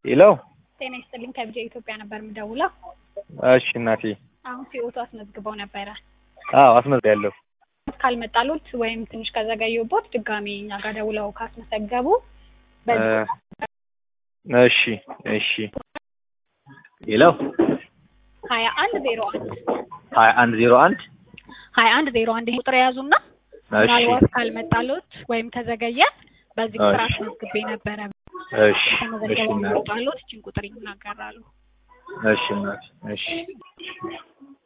ሄሎ ጤና ይስጥልኝ ከቢጃ ኢትዮጵያ ነበር የምደውለው። እሺ እናቴ አሁን ሲኦቶ አስመዝግበው ነበረ። አዎ አስመዝግቤያለሁ ካልመጣሉት ወይም ትንሽ ከዘገዩቦት ድጋሚ እኛ ጋር ደውለው ካስመዘገቡ በዚህ እሺ እሺ ሄሎ ሀያ አንድ ዜሮ አንድ ሀያ አንድ ዜሮ አንድ ሀያ አንድ ዜሮ አንድ ይሄ ቁጥር የያዙና እሺ ምናልባት ካልመጣሉት ወይም ከዘገየ በዚህ ቁጥር እሺ። አስመዝግቤ ነበረ። እሺ እሺ ተመዘገበው እናቴ ይመጣሉት እችን ቁጥር ይናገራሉ። እሺ እናቴ እሺ